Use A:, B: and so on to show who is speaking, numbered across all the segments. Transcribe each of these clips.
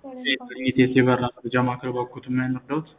A: ኢቴስ የበራ መረጃ ማዕከል ባኮት የምንወደውት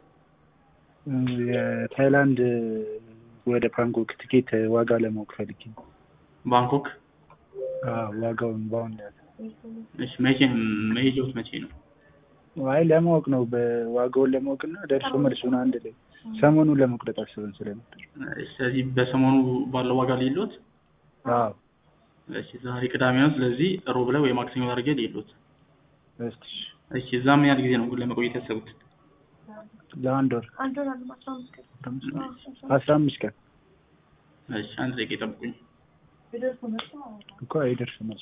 B: የታይላንድ ወደ ባንኮክ ትኬት ዋጋ ለማወቅ ፈልጌ ነው።
A: ባንኮክ
B: አዎ፣ ዋጋውን በአሁን ያለ
A: እሺ፣ መቼ መሄጃውት መቼ ነው?
B: አይ ለማወቅ ነው በዋጋውን ለማወቅ እና ደርሶ መልሱን አንድ ላይ ሰሞኑን ለመቁረጥ አስበን ስለነበር።
A: ስለዚህ በሰሞኑ ባለው ዋጋ ሌሎት
B: አዎ
A: እሺ፣ ዛሬ ቅዳሜ ነው። ስለዚህ ሮብ ላይ ወይ ማክሰኞ አድርጌ ሌሎት።
B: እስኪ
A: እሺ፣ እዛ ምን ያህል ጊዜ ነው ለመቆየት ያሰቡት?
B: ለአንድ ወር
C: አንድ ወር አለ አስራ አምስት ቀን
B: አስራ አምስት ቀን
A: እሺ፣ አንድ ደቂቃ ይጠብቁኝ።
B: እኮ አይደርስ መልሱ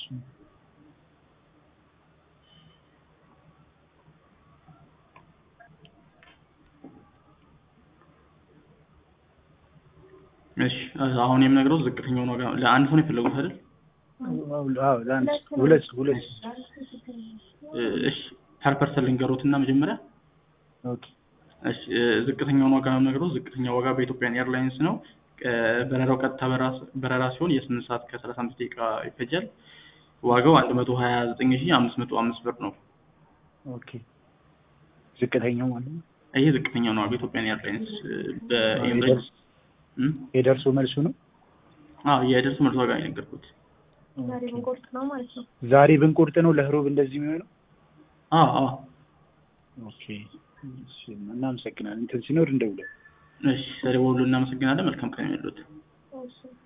A: እሺ፣ አሁን የምነግረው ዝቅተኛውን ዋጋ ለአንድ ሰው ነው የፈለጉት አይደል?
B: አዎ ለአንድ ሁለት ሁለት
A: እሺ፣ ፐር ፐርሰን ልንገሮት እና መጀመሪያ
B: ኦኬ
A: እሺ፣ ዝቅተኛውን ዋጋ ነው የምነግረው። ዝቅተኛ ዋጋ በኢትዮጵያን ኤርላይንስ ነው። በረራው ቀጥታ በረራ ሲሆን የስምንት ሰዓት ከሰላሳ አምስት ደቂቃ ይፈጃል። ዋጋው አንድ መቶ ሀያ ዘጠኝ ሺህ አምስት መቶ አምስት ብር ነው።
B: ኦኬ ዝቅተኛው ማለት ነው
A: ይሄ ዝቅተኛው ነው በኢትዮጵያን ኤርላይንስ በኤምሬትስ
B: የደርሶ መልሱ ነው።
A: አዎ የደርሶ መልስ ዋጋ ነው የነገርኩት።
C: ዛሬ ብንቆርጥ ነው ማለት ነው።
B: ዛሬ ብንቆርጥ ነው ለህሮብ እንደዚህ የሚሆነው።
A: አዎ አዎ
B: ኦኬ እሺ፣ እናመሰግናለን። እንትን ሲኖር እንደውላለን።
A: እሺ፣ ስለደወሉ እናመሰግናለን። መልካም ቀን ይሁንልዎት።
C: እሺ